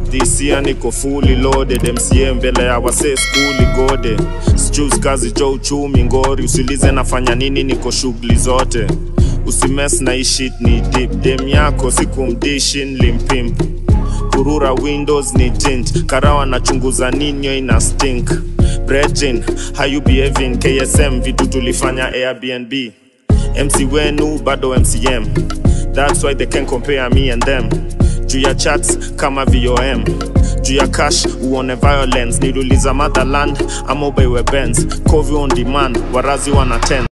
this year niko fully loaded mca mbele ya wase skuli gode sijus kazi jo uchumi ngori usilize nafanya nini niko shughuli zote usimes na ishit ni dip dem yako sikumdishin limpimp kurura windows ni tint karawa nachunguza ninyo ina stink brejin how you behaving ksm vitu tulifanya airbnb mc wenu bado mcm that's why they can compare me and them juu ya chats kama vom juu ya cash uone violence niluliza motherland ama ubeiwe bens covi on demand warazi wana 10